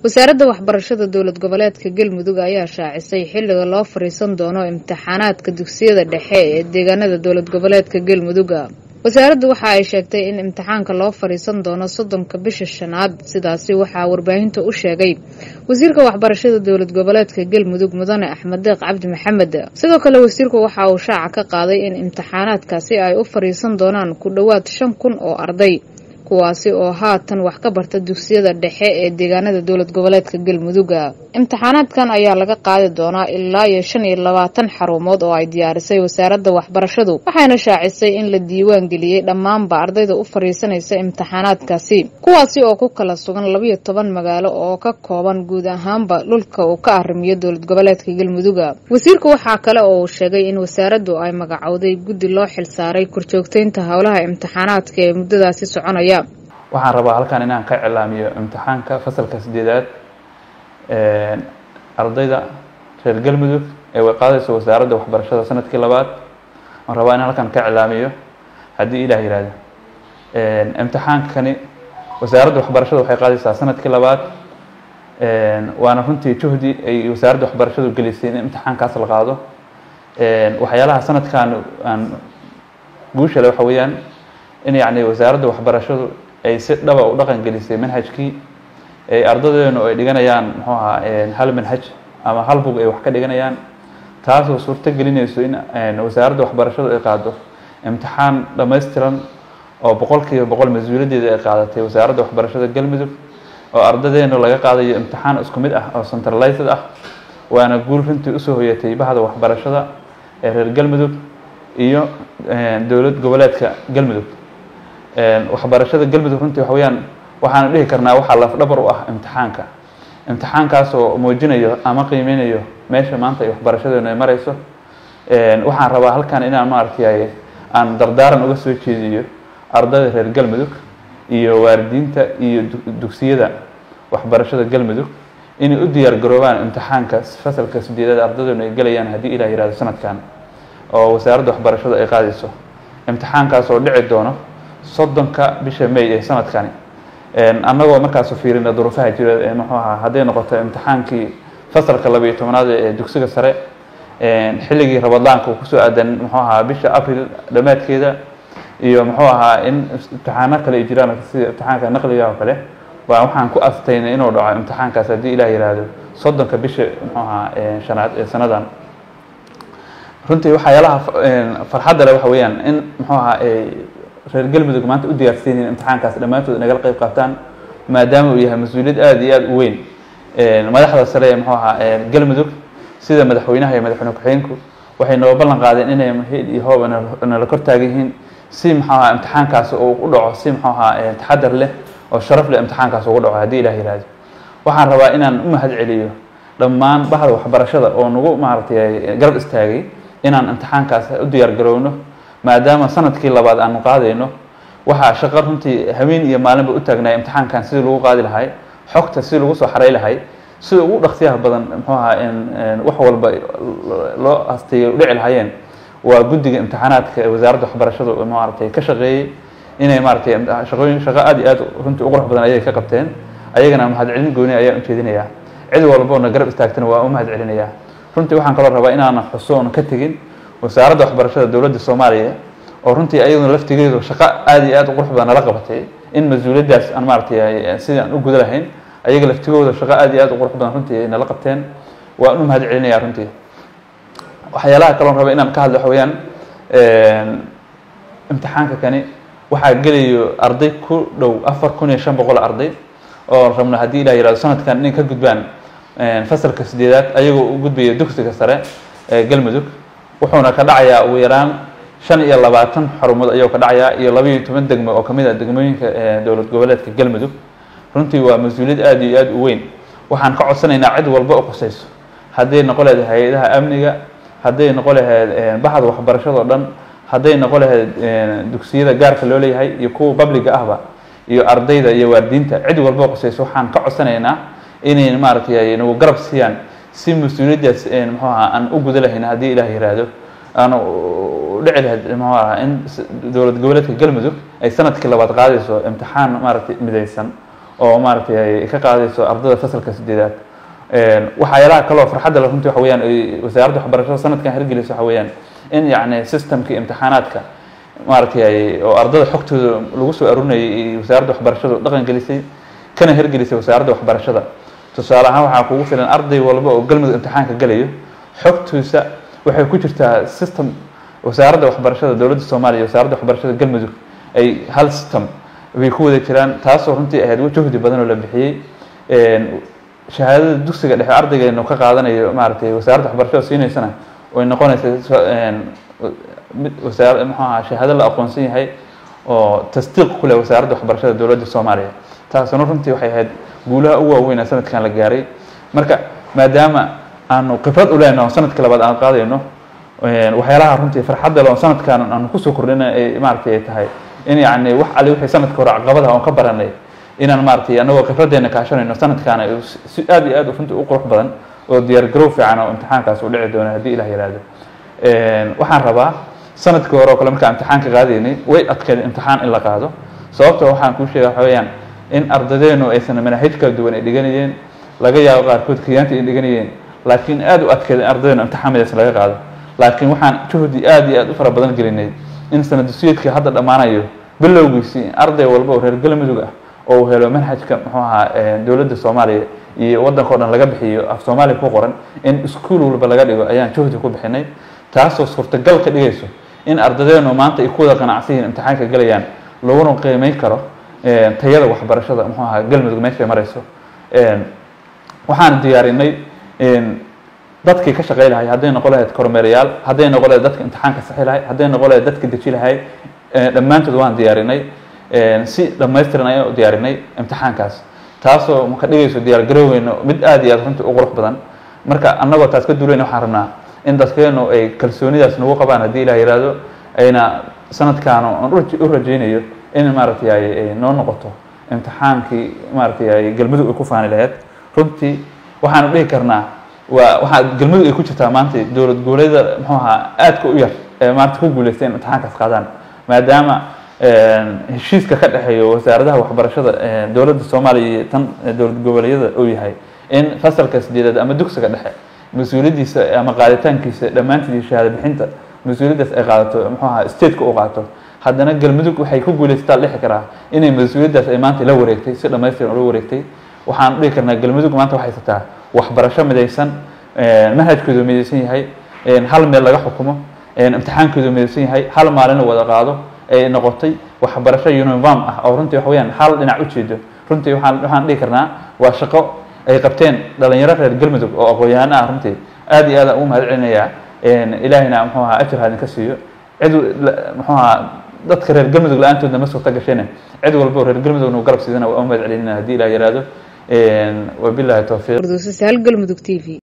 wasaaradda waxbarashada dowlad goboleedka galmudug ayaa shaacisay xilliga loo fariisan doono imtixaanaadka dugsiyada dhexe ee deegaanada dowlad goboleedka galmuduga wasaaraddu waxa ay sheegtay in imtixaanka loo fariisan doono soddonka bisha shanaad sidaasi waxaa warbaahinta u sheegay wasiirka waxbarashada dowlad goboleedka galmudug mudane axmed deeq cabdi maxamed sidoo kale wasiirku waxa uu shaaca ka qaaday in imtixaanaadkaasi ay u fariisan doonaan ku dhowaad shan kun oo arday kuwaasi oo haatan wax ka barta dugsiyada dhexe ee deegaanada dowlad goboleedka galmuduga imtixaanaadkan ayaa laga qaadi doonaa ilaa iyo shan iyo labaatan xarumood oo ay diyaarisay wasaaradda waxbarashadu waxayna shaacisay in la diiwaan geliyey dhammaanba ardayda u fariisanaysa imtixaanaadkaasi kuwaasi oo ku kala sugan labiyo toban magaalo oo ka kooban guud ahaanba dhulka uu ka arrimiyo dowlad goboleedka galmuduga wasiirku waxaa kale oo uu sheegay in wasaaraddu ay magacowday guddi loo xilsaaray korjoogteynta howlaha imtixaanaadka ee muddadaasi soconaya waxaan rabaa halkan inaan ka cilaamiyo imtixaanka fasalka sideedaad ardayda reer galmudug ee way qaadayso wasaaradda waxbarashada sanadkii labaad waan rabaa inaan halkan ka cilaamiyo haddii ilah yihahdo imtixaankani wasaaradda waxbarashada waxay qaadaysaa sanadkii labaad waana runtii juhdi ay wasaaradda waxbarashadu gelisay in imtixaankaas la qaado waxyaalaha sanadkan aan guushale waxa weeyaan in yacni wasaaradda waxbarashadu ay si dhaba u dhaqan gelisay manhajkii ay ardadeenu ay dhiganayaan muxuu ahaa hal manhaj ama hal bug ay wax ka dhiganayaan taasoo suurto gelinayso in wasaaradda waxbarashadu ay qaado imtixaan dhammaystiran oo boqol kiiba boqol mas-uuliyaddeeda ay qaadatay wasaaradda waxbarashada galmudug oo ardadeenu laga qaadayo imtixaan isku mid ah oo centralized ah waana guul runtii usoo hoyatay bahda waxbarashada ee reer galmudug iyo dowlad goboleedka galmudug waxbarashada galmudug runtii waxa weyaan waxaanu dhihi karnaa waxaa lafdhabar u ah imtixaanka imtixaankaas oo muujinayo ama qiimeynayo meesha maanta ay waxbarashadeenu ay mareyso waxaan rabaa halkan inaan maaragtay aan dardaaran uga soo jeediyo ardayda reer galmudug iyo waalidiinta iyo dugsiyada waxbarashada galmudug inay u diyaar garoobaan imtixaanka fasalka sideedaad ardadeenu ay gelayaan haddii ilah yihahdo sanadkan oo wasaaradda waxbarashadu ay qaadayso imtixaankaas oo dhici doono soddonka bisha may ee sanadkani annagoo markaasu fiirina duruufaha jira muxuu ahaa hadday noqoto imtixaankii fasalka labayo tobnaad ee dugsiga sare xilligii rabadaanka uu kusoo aadan muxuu ahaa bisha april dhammaadkeeda iyo muxuu ahaa in imtixaano kale ay jiraan sida imtixaanka naqliga oo kale waa waxaan ku astaynay inuu dhaco imtixaankaas haddii ilah yihahdo soddonka bisha muxuu ahaa shanaad ee sanadan runtii waxyaalaha farxadda le waxa weeyaan in muxuu ahaa reer galmudug maanta u diyaarsiinayin imtixaankaas dhammaantood nagala qeyb qaataan maadaama uu yahay mas-uuliyad aada iyo aada u weyn madaxda sare ee muxuu ahaa galmudug sida madaxweynaha iyo madaxweyne ku-xigeenku waxay noo ballan qaadeen inay mahid iyo hoob nala kor taagan yihiin si muxuu ahaa imtixaankaas uu u dhaco si muxuu ahaa taxadar leh oo sharaf leh imtixaankaas ugu dhaco haddii ilah yihahdo waxaan rabaa inaan u mahad celiyo dhammaan bahda waxbarashada oo nagu maaragtay garab istaagay inaan imtixaankaas u diyaar garowno maadaama sanadkii labaad aanu qaadayno waxaa shaqo runtii haween iyo maalinba u taagnay imtixaankan sidii lagu qaadi lahay xogta sidii lagu soo xaray lahay sida ugu dhaqsiyaha badan muxuu ahaa wax walba loo hasteeyay dhici lahaayeen waa guddiga imtixaanaadka ee wasaaradda waxbarashadu maaragtay ka shaqeeyey inay maaragtay shaqooyin shaqo aada iyo aada runtii u qurux badan ayay ka qabteen ayagana mahad celin gooni ayaan ujeedinayaa cid walboona garab istaagtana waa u mahad celinayaa runtii waxaan kaloo rabaa inaanan xuso oona ka tegin wasaaradda waxbarashada dowladda soomaaliya oo runtii ayaduna laftigeedu shaqo aada iyo aada u qurux badan nala qabatay in mas-uuliyaddaas aan maaragtay sidii aan u guda lahayn ayaga laftigooda shaqo aada iyo aada u qurux badan runtii ay nala qabteen waan u mahad celinayaa runtii waxyaalaha kaloon raba inaan ka hadlo waxa weyaan imtixaanka kani waxaa gelayo arday ku dhow afar kun iyo shan boqol arday oo rabno haddii ilah yihahdo sanadkan inay ka gudbaan fasalka sideedaad ayagoo u gudbaya dugsiga sare ee galmudug wuxuuna ka dhacayaa ugu yaraan shan iyo labaatan xarumood ayuu ka dhacayaa iyo labaiyo toban degmo oo kamid ah degmooyinka dowlad goboleedka galmudug runtii waa mas-uuliyad aada iyo aada u weyn waxaan ka codsanaynaa cid walba oo qusayso hadday noqo lahayd hay-adaha amniga hadday noqo lahayd bahda waxbarashado dhan hadday noqo lahayd dugsiyada gaarka loo leeyahay iyo kuwa babliga ahba iyo ardayda iyo waalidiinta cid walba oo qusayso waxaan ka codsanaynaa inay maaragtay nagu garab siiyaan si mas-uuliyaddaas muxuu ahaa aan u guda lahayn haddii ilaah yiraahdo aan dhici lahayd muxuu ahaa in dowlad goboleedka galmudug ay sanadkii labaad qaadayso imtixaan maaragtay midaysan oo maaragtay ay ka qaadayso ardada fasalka sideedaad waxyaalaha kaloo farxadda le runtii waxa weyaan ay wasaaradda waxbarashada sanadkan hirgelisay waxa weeyaan in yacni systemkii imtixaanaadka maaragtay oo ardada xogtooda lagu soo arurinayay iyo wasaaradda waxbarashadu dhaqan gelisay kana hirgelisay wasaaradda waxbarashada tusaale ahaan waxaa kugu filan arday walba oo galmudug imtixaanka galayo xogtiisa waxay ku jirtaa system wasaaradda waxbarashada dowladda soomaaliya iyo wasaaradda waxbarashada galmudug ay hal system bay ku wada jiraan taasoo runtii ahayd juhdi badan oo la bixiyey shahaadada dugsiga dhexe ardaygeenu ka qaadanayo maaragtay wasaaradda waxbarashada siinaysana way noqonaysa mid wasaar muxuu ahaa shahaado la aqoonsan yahay oo tasdiiq ku leh wasaaradda waxbarashada dowladda soomaaliya taasuna runtii waxay ahayd guulaha ugu waaweyn ee sanadkan la gaaray marka maadaama aanu khibrad u lehno sanadkii labaad aan qaadayno waxyaalaha runtii farxadda le oo sanadkan aanu kusoo kordhina ay maaragtay ay tahay in yacni wax ali wixii sanadka hore caqabadaha oon ka baranay inaan maaragtay anagoo khibraddeena kaashanayno sanadkaana si aad iyo aad runtii u qurux badan oo diyaar garow fiican oo imtixaankaas u dhici doono haddii ilah yihahdo waxaan rabaa sanadkii hore oo kale markaan imtixaanka qaadaynay way adkeed imtixaan in la qaado sababto waxaan kuu sheega waxa weeyaan in ardadeenu aysan manaahij kala duwan ay dhiganayeen laga yaabo qaarkood kiyaanta ay dhiganayeen laakiin aada u adkeed in ardadeenu imtixaan midaas laga qaado laakiin waxaan juhdi aada iyo aada u fara badan gelinay in sanadusiyadkii hadda dhammaanayo bilowgiisii arday walba oo reer galmudug ah oo uu helo manhajka muxuu ahaa dowladda soomaaliya iyo waddanka o dhan laga bixiyo af soomaaliya ku qoran in iskuol walba laga dhigo ayaan juhdi ku bixinay taasoo suurtagal ka dhigayso in ardadeenu maanta ay ku wada qanacsan yihiin imtixaanka gelayaan laguna qiimeyn karo tayada waxbarashada muxuu ahaa galmudug meeshay marayso waxaan diyaarinay dadkii ka shaqey lahay hadday noqon lahayd kormeerayaal hadday noqon lahayd dadka imtixaanka saxi lahay hadday noqon lahayd dadka deji lahay dhammaantood waan diyaarinay si dhamaystiran ayaan u diyaarinay imtixaankaas taasoo ka dhigayso diyaar garoweyno mid aada iyo aad runtii u qurux badan marka annagoo taas ka duulayna waxaan rabnaa in dadkeenu ay kalsoonidaas nagu qabaan haddii ilah yihahdo ayna sanadkaanu aan u rajaynayo in maaragtay ay noo noqoto imtixaankii maaragtay ay galmudug ay ku faani lahayd runtii waxaanu dhihi karnaa waa waxaa galmudug ay ku jirtaa maanta dowlad goboleeda muxuu ahaa aadka u yar ee maanta ku guuleystay in imtixaankaas qaadaan maadaama heshiiska ka dhexeeyo wasaaradaha waxbarashada dowladda soomaaliya iyo tan dowlad goboleedyada uu yahay in fasalka sideedaad ama dugsiga dhexe mas-uuliyaddiisa ama qaaditaankiisa dhammaanteed shahaado bixinta mas-uuliyaddaas ay qaadato muxuu ahaa stateka u qaato haddana galmudug waxay ku guulaysataa dhixi karaa inay mas-uuliyaddaas ay maanta la wareegtay si dhamaystiran ula wareegtay waxaan dhihi karnaa galmudug maanta waxay haysataa waxbarasho midaysan manhajkoodu midaysan yahay hal meel laga xukumo imtixaankoodu midaysan yahay hal maalin la wada qaado ay noqotay waxbarasho uniform ah oo runtii waxa weyaan hal dhinac ujeedo runtii waxaan waxaan dhihi karnaa waa shaqo ay qabteen dhalinyaro reer galmudug oo aqoon-yahano ah runtii aada iyo aada ugu mahad celinayaa ilaahayna muxuu ahaa ajir haadin ka siiyo cid muxuu ahaa dadka reer galmudug la-aantoodna ma suurta gasheen cid walba oo reer galmudugna u garab siidana waa u mahad celinina haddii ilah yihahdo wabilahi towfiiq galmudug t v